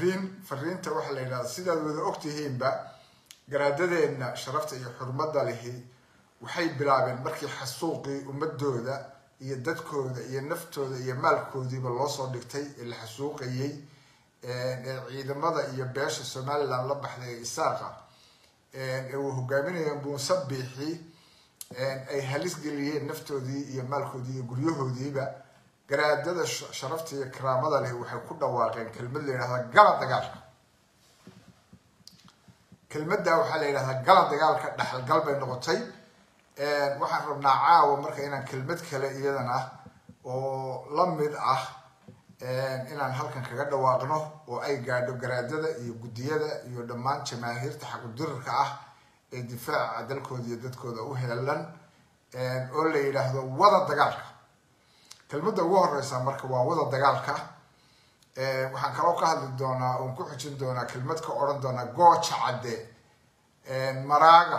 fariin fariinta waxaa la yidhahda sidaad wada ogtihiinba garaadadeenna sharafta iyo xurmadda lihi waxay bilaabeen markii xasuuqii ummadooda iyo dadkooda iyo naftooda iyo maalkoodiiba loo soo dhigtay ee la xasuuqayey ee ciidamada iyo beesha somaliland la baxday ee isaaqa ee uu hogaaminaya muuse biixi ay halis geliyeen naftoodii iyo maalkoodii iyo guryahoodiiba garaadada sharafta iyo karaamada leh waxay ku dhawaaqeen kelmad la yidhahda gala dagaalka kelmadda waxaa la yidhahdaa gala dagaalka dhexalgal bay noqotay waxaan rabnaa caawa marka inaan kelmad kale iyadan ah oo la mid ah inaan halkan kaga dhawaaqno oo ay gaadho garaadada iyo guddiyada iyo dhammaan jamaahiirta xaqudirarka ah ee difaaca dalkooda iyo dadkooda u heelan oo la yidhaahdo wada dagaalka kelmadda ugu horeysa marka waa wada dagaalka waxaan kaloo ka hadli doonaa oon ku xujin doonaa kelmad ka odhan doonaa gooja cadde maraaga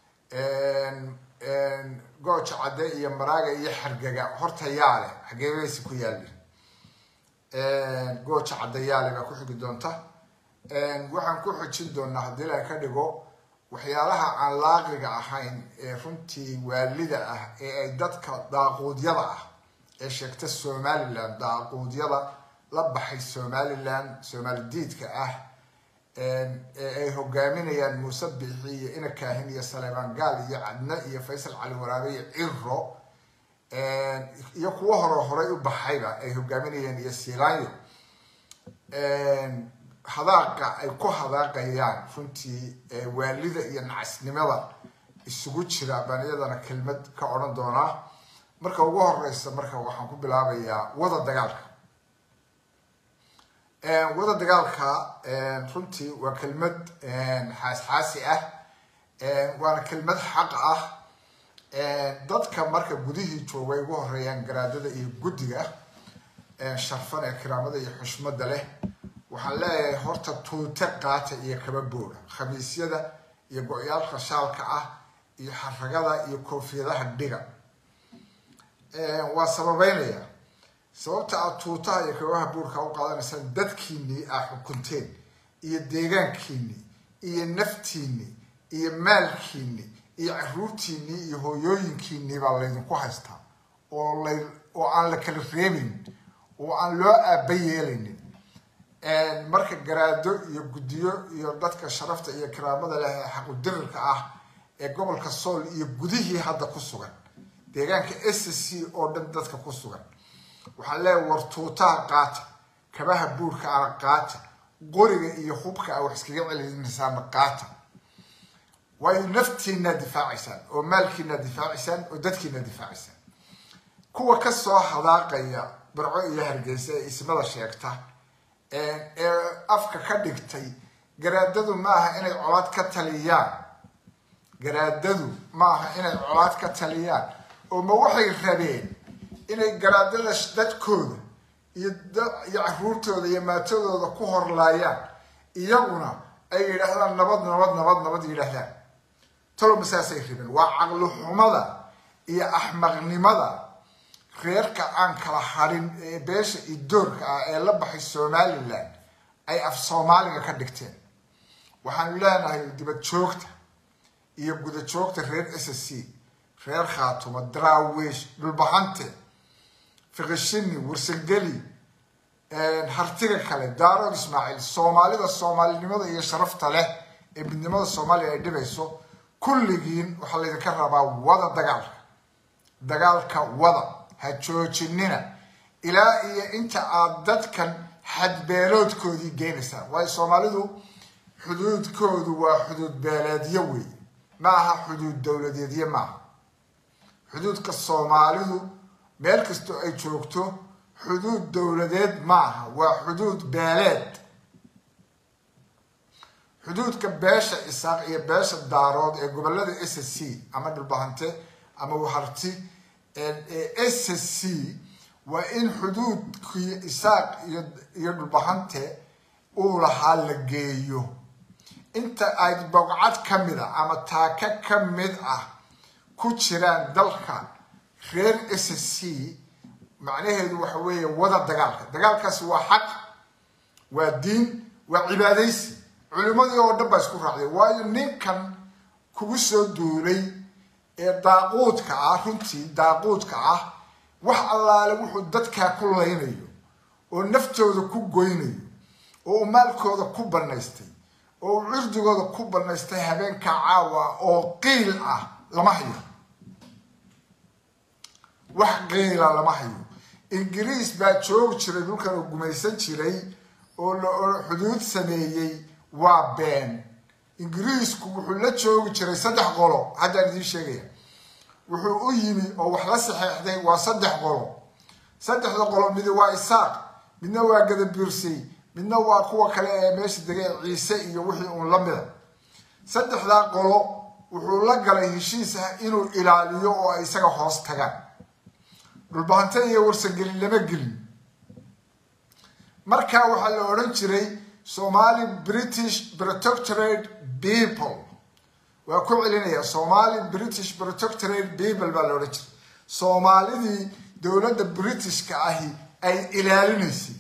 gooja cadde iyo maraaga iyo xargaga horta yaale xageebeysi ku yaalin gooja cadde yaale baa ku xigi doonta waxaan ku xujin doonaa haddii la ka dhigo waxyaalaha aan laaqiga ahayn ee runtii waalida ah ee ay dadka daaquudyada ah ee sheegta somaliland daaquudyada la baxay somaliland soomaali diidka ah ee ay hogaaminayaan muuse biixi iyo ina kaahin iyo saleemaan gaal iyo cadne iyo faysal cali waraabe iyo ciro iyo kuwo hore horay u baxayba ay hogaaminayaan iyo silaanyo hadaaqa ay ku hadaaqayaan runtii waalida iyo nacasnimada isugu jira baan iyadana kelmad ka odhan doonaa marka ugu horeysa marka waxaan ku bilaabayaa wada dagaalka wada dagaalka runtii waa kelmad xaasxaasi ah waana kelmad xaq ah dadka marka gudihii jooga ay ugu horeeyaan garaadada iyo guddiga sharfan ee kiraamada iyo xushmada leh waxaan leeyahay horta tuute qaata iyo kaba booda khamiisyada iyo go-yaalka shaalka ah iyo xaragada iyo koofiyadaha dhiga waa sababeynaya sababta aad tuutaha iyo kabaha buurka u qaadanaysaan dadkiinii aa xukunteen iyo deegaankiinii iyo naftiinii iyo maalkiinii iyo caruurtiinii iyo hooyooyinkiinii baa laydinku haystaa oo la oo aan la kala reebayn oo aan loo aaba yeelaynin marka garaado iyo guddiyo iyo dadka sharafta iyo kiraamada leh ee xaqudirirka ah ee gobolka sool iyo gudihii hadda ku sugan deegaanka s c oo dhan dadka ku sugan waxaan leeyahay war tuutaha qaata kabaha buurka ana qaata qoriga iyo hubka a wax iskaga celinaysaana qaata waayo naftiinaa difaacaysaan oo maalkiinaa difaacaysaan oo dadkiinaa difaacaysaan kuwa kasoo hadaaqaya barco iyo hargeysa ee ismada sheegta ee afka ka dhigtay garaadadu ma aha inay colaad ka taliyaan garaadadu ma aha inay colaad ka taliyaan oo ma waxay rabeen inay garaadada dadkooda iyo iyo caruurtooda iyo maatadooda ku horlaayaan iyaguna ay yidhaahdaan nabad nabad nabad nabad yidhaahdaan toloma saasay rabeen waa caqli xumada iyo axmaqnimada reerka aan kala harin ee beesha idoorka ah ee la baxay somaliland ay af soomaaliga ka dhigteen waxaanu leenahay dibad joogta iyo guda joogta reer s c reer khaatuma daraawiish dhulbahante fiqishini warsangeli hartiga kale daarood ismaaciil soomaalida soomaalinimada iyo sharafta leh ee midnimada soomaaliya ay dhibayso kulligiin waxaa laydinka rabaa wada dagaalka dagaalka wada ha joojinina ilaa iyo inta aad dadkan xadbeeloodkoodii geenaysaan waayo soomaalidu xuduudkoodu waa xuduud beeleedyo wey ma aha xuduud dowladeedyo maaha xuduudka soomaalidu meel kastoo ay joogto xuduud dowladeed maaha waa xuduud beeleed xuduudka beesha isaaq iyo beesha daarood ee gobolada s c ama dhulbahante ama waharti ee s c waa in xuduudkii isaaq iyo iyo dhulbahante uu lahaa la geeyo inta ay bogcad ka mid a ama taaka ka mid ah ku jiraan dalka reer s c macnaheedu waxa weeye wada dagaalka dagaalkaasi waa xaq waa diin waa cibaadaysi culimmadii oo dhan baa isku raacday waayo ninkan kugu soo duulay ee daaquudka ah runtii daaquudka ah wax allaale wuxuu dadkaa ku laynayo oo naftooda ku goynayo oo uu maalkooda ku bannaystay oo uu cirdigooda ku bannaystay habeenka caawa oo qiil ah lama hayo wax qiila lama hayo ingiriis baa joogi jiray dhulkan oo gumaysan jiray oo la xuduud sameeyey waa been ingiriisku wuxuu la joogi jiray saddex qolo haddaan idiin sheegaya wuxuu u yimi oo wax la saxeexday waa saddex qolo saddexda qolo midi waa isaaq midna waa gadabiirsay midna waa kuwa kale ee meesha degay ciise iyo wixii uun la mida saddexdaa qolo wuxuu la galay heshiis ah inuu ilaaliyo oo ay isaga hoos tagaan dhulbahante iyo warsangelin lama gelin markaa waxaa la odhan jiray somali british protectorate people waa ku celinaya somali british protectorate people baa la odhan jiray soomaalidii dowladda britishka ahi ay ilaalinaysay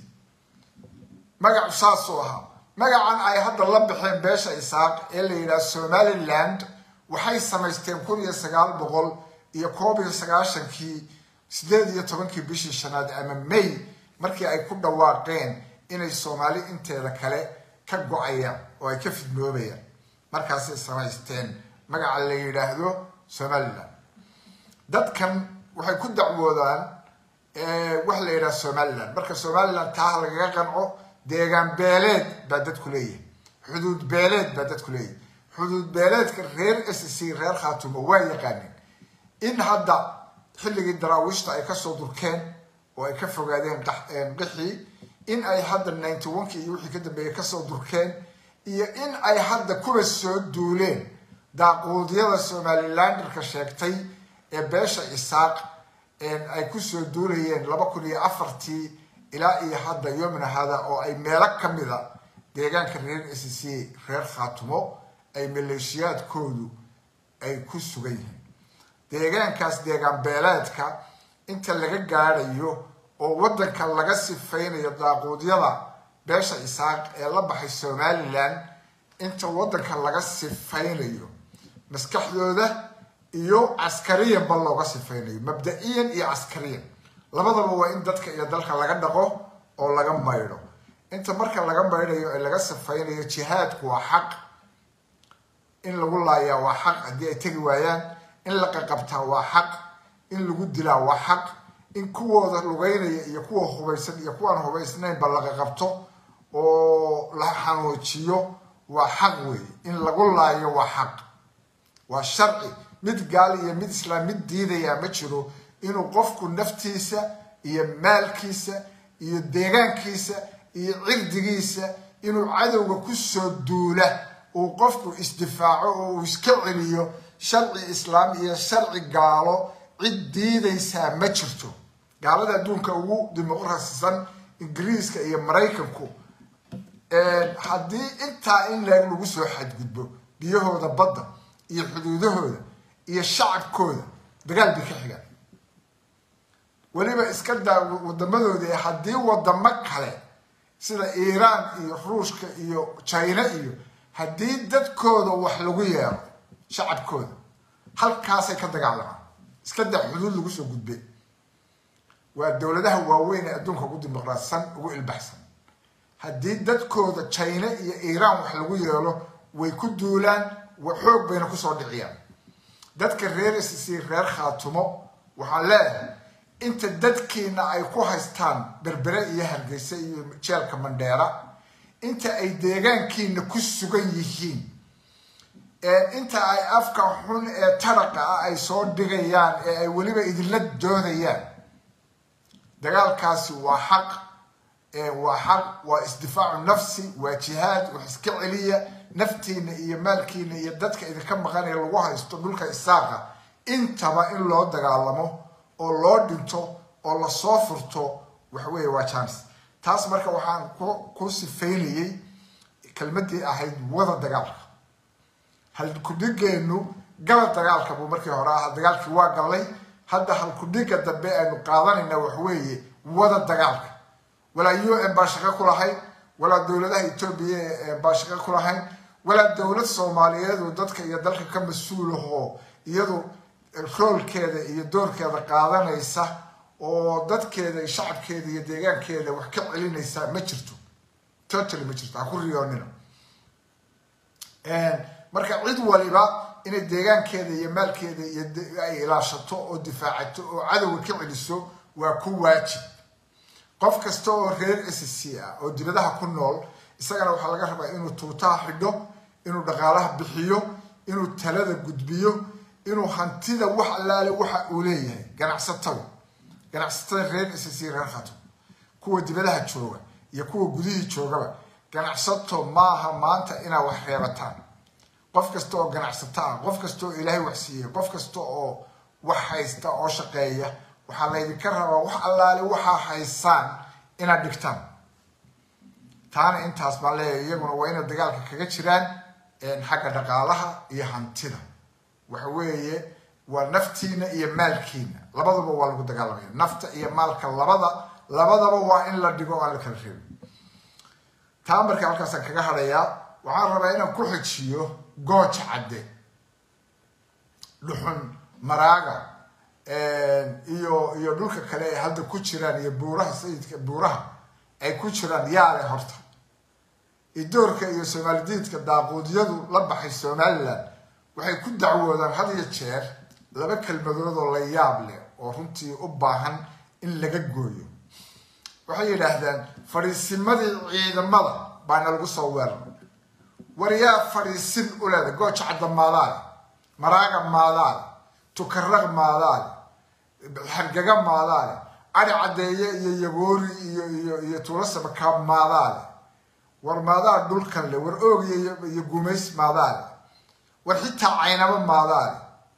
magacu saasuu ahaa magacan ay hadda la baxeen beesha isaaq ee la yidhaha somaliland waxay samaysteen kun iyo sagaal boqol iyo koob iyo sagaashankii sideed iyo tobankii bishii shanaad ama may markii ay ku dhawaaqeen inay soomaali inteeda kale ka go-ayaan oo ay ka fidnoobayaan markaasay samaysteen magaca la yidhaahdo somaliland dadkan waxay ku dacwoodaan waxa la yidhaha somaliland marka somaliland taa lagaga qanco deegaan beeleed baa dadku leeyahay xuduud beeleed baa dadku leeyahay xuduud beeleedka reer s c reer khaatumo waa yaqaaneen in hadda xilligii daraawiishta ay kasoo durkeen oo ay ka fogaadeen qixii in ay hadda ninety one-kii iyo wixii ka dambeeyay kasoo durkeen iyo in ay hadda kuwa soo duuleen daaquudyada somalilanderka sheegtay ee beesha isaaq ay kusoo duulayeen laba kun iyo afartii ilaa iyo hadda yomina hada oo ay meelo kamida deegaanka reer s c reer khaatumo ay maleeshiyaadkoodu ay ku sugan yihiin deegaankaas deegaan beeleedka inta laga gaadhayo oo waddanka laga sifaynayo daaquudyada beesha isaaq ee la baxay somaliland inta waddanka laga sifaynayo maskaxdooda iyo caskariyanba looga sifaynayo mabda-iyan iyo caskariyan labadaba waa in dadka iyo dalka laga dhaqo oo laga maydho inta marka laga maydhayo ee laga sifaynayo jihaadku waa xaq in lagu laayaa waa xaq haddii ay tegi waayaan in la qaqabtaa waa xaq in lagu dilaa waa xaq in kuwooda lugeynaya iyo kuwa hubaysan iyo kuwaan hubaysnaynba la qaqabto oo la xanuujiyo waa xaq weeye in lagu laayo waa xaq waa sharci mid gaal iyo mid islaam mid diidayaa ma jiro inuu qofku naftiisa iyo maalkiisa iyo deegaankiisa iyo cirdigiisa inuu cadowga kusoo duula uu qofku isdifaaco oo uu iska celiyo sharci islaam iyo sharci gaalo cid diidaysaa ma jirto gaalada adduunka ugu dimuqrasisan ingiriiska iyo maraykanku haddii intaa in leeg lagu soo xadgudbo biyahooda badda iyo xuduudahooda iyo shacabkooda dagaal bay ka xigaan weliba iska daa wadamadoodii haddii wadamo kale sida iiraan iyo ruushka iyo china iyo haddii dadkooda wax lagu yeero shacabkooda halkaasay ka dagaalamaan iska daa xuduud lagu soo gudbe waa dowladaha waaweyn ee adduunka ugu dimuqraadsan ugu ilbaxsan haddii dadkooda china iyo iiraan wax lagu yeelo way ku duulaan xoog bayna kusoo dhiciyaan dadka reer sc reer khaatumo waxaan leeyahay inta dadkiina ay ku haystaan berbere iyo hargeysa iyo jeelka mandheera inta ay deegaankiina ku sugan yihiin inta ay afka xun ee taraqa ah ay soo dhigayaan ee ay weliba idinla doonayaan dagaalkaasi waa xaq waa xaq waa isdifaacu nafsi waa jihaad wax iska celiya naftiina iyo maalkiina iyo dadka idinka maqanaya lagu haysto dhulka isaaqa intaba in loo dagaalamo oo loo dhinto oo lasoo furto waxweeye waa jans taas marka waxaan ku sifaynayay kelmadii ahayd wada dagaalka halkudhigeenu gala dagaalka buu markii hore ahaa dagaalkii waa gallay hadda halkudhiga dambe aynu qaadanayna waxweeye wada dagaalka walaa u n baa shaqo ku lahayd walaa dowladaha etoobiya baa shaqo ku lahayn walaa dowlad soomaaliyeedu dadka iyo dalka ka mas-uulahoo iyadu roolkeeda iyo doorkeeda qaadanaysa oo dadkeeda iyo shacabkeeda iyo deegaankeeda wax ka celinaysa ma jirto totally ma jirto ha ku riyoonina marka cid waliba inay deegaankeeda iyo maalkeeda iyo ay ilaashato oo difaacato oo cadowga ka celiso waa ku waajib qof kasta oo reer s c ah oo dibadaha ku nool isagana waxaa laga rabaa inuu tuutaha xidho inuu dhaqaalaha bixiyo inuu talada gudbiyo inuu hantida wax allaale waxa uu leeyahay ganacsatada ganacsatada reer s c reer khato kuwa dibadaha jooga iyo kuwa gudihii joogaba ganacsato maaha maanta inaa wax reebataan qof kasta oo ganacsato ah qof kasta oo ilaahay wax siiyey qof kasta oo wax haysta oo shaqeeya waxaa laydinka rabaa wax allaale waxaa haysaan inaad dhigtaan taana intaas baan leeyahay iyaguna waa inay dagaalka kaga jiraan xagga dhaqaalaha iyo hantida waxa weeye waa naftiina iyo maalkiina labadaba waa lagu dagaalamaya nafta iyo maalka labada labadaba waa in la dhigo aan la kala reebin taa marka halkaasaan kaga hadhayaa waxaan rabaa inaan ku xijiyo gooja cadde dhuxun maraaga iyo iyo dhulka kale ay hadda ku jiraan iyo buuraha sayidka buuraha ay ku jiraan yaale horta idoorka iyo soomaalidiidka daaquudyadu la baxay somalilan waxay ku dacwoodaan had iyo jeer laba kelmadood oo la yaab leh oo runtii u baahan in laga gooyo waxay yidhaahdaan fadhiisimadii ciidamada baana lagu soo weerar war yaa fadhiisin u leeda gooja cadda maadaale maraaga maadaale tukaraq maadaale xargaga maadaale cari caddeeye iyo yagoori iyo iyo iyo tuulasabakaab maadaale war maadaale dhulkan le war oogiya iyo gumays maadaale war xitaa caynabo maadaale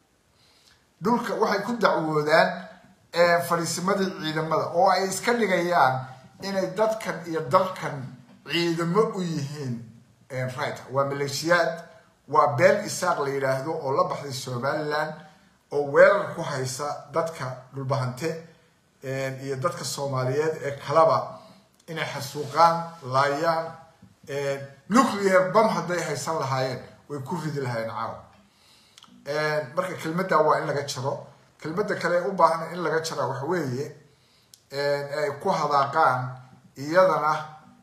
dhulka waxay ku dacwoodaan fadhiisimadii ciidamada oo ay iska dhigayaan inay dadkan iyo dalkan ciidamo u yihiin right waa maleeshiyaad waa beel isaaq la yidhaahdo oo la baxday somalilan oo weerar ku haysa dadka dhulbahante iyo dadka soomaaliyeed ee kalaba inay xasuuqaan laayaan nuclear bam hadday haysan lahaayeen way ku ridi lahaayeen caawa marka kelmadda waa in laga jaro kelmadda kale u baahan in laga jaraa waxa weeye ay ku hadaaqaan iyadana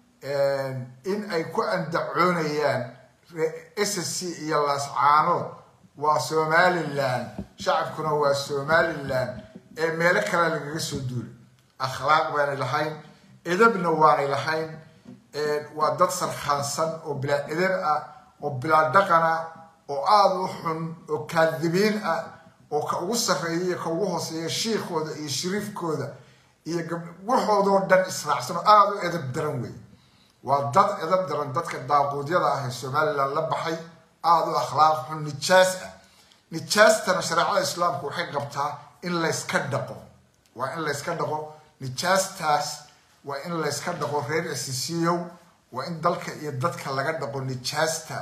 in ay ku andacoonayaan s c iyo laascaanood waa somalilan shacabkuna waa somalilan ee meelo kalea lagaga soo duulay akhlaaq baanay lahayn edabna waanay lahayn waa dad sarkhaansan oo bilaa edab ah oo bilaa dhaqana oo aada u xun oo kaadibiin ah oo ka ugu sarreeya iyo ka ugu hooseeya shiikooda iyo shariifkooda iyo waxoodoo dhan israacsan oo aada u edab daran wey waa dad edab daran dadka daaquudyada ah ee somalilan la baxay aada u akhlaaq xun nijaas ah nijaastana shareecada islaamku waxay qabtaa in layska dhaqo waa in layska dhaqo nijaastaas waa in layska dhaqo reer sisiyow waa in dalka iyo dadka laga dhaqo nijaasta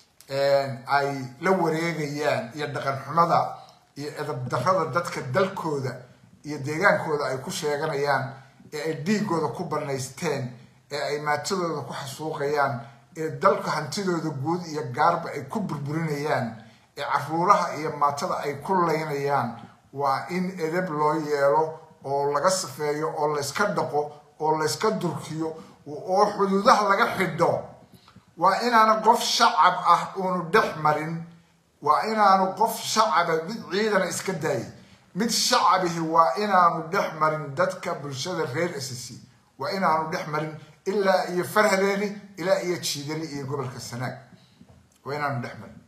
ay la wareegayaan iyo dhaqan xumada iyo edab darada dadka dalkooda iyo deegaankooda ay ku sheeganayaan ee ay dhiigooda ku banaysteen ee ay maatadooda ku xasuuqayaan ee dalka hantidooda guud iyo gaarba ay ku burburinayaan ee caruuraha iyo maatada ay ku laynayaan waa in edab loo yeelo oo laga safeeyo oo layska dhaqo oo layska durkiyo oo xuduudaha laga xidho waa inaanu qof shacab ah uunu dhex marin waa inaanu qof shacaba mid ciidana iska daayay mid shacabihi waa inaanu dhex marin dadka bulshada reer s c waa inaanu dhex marin ilaa iyo farhadeeni ilaa iyo jiidani iyo gobolka sanaag waa inaanu dhex marin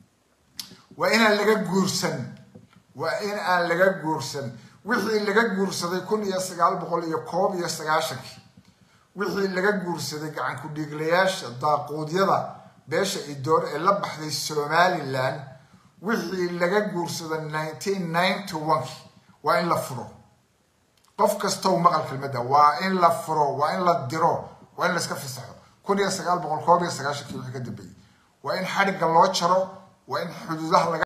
waa inaan laga guursan waa in aan laga guursan wixii laga guursaday kun iyo sagaal boqol iyo koob iyo sagaashankii wixii laga guursaday gacan ku-dhiiglayaasha daaquudyada beesha idoor ee la baxday somalilan wixii laga guursaday nineteen ninety onekii waa in la furo qof kastow maqal kelmadda waa in la furo waa in la diro waa in layska fasaxo kun iyo sagaal boqol koob iyo sagaashankii wixii ka dambeeyey waa in xadhigga loo jaro waa in xuduudaha laga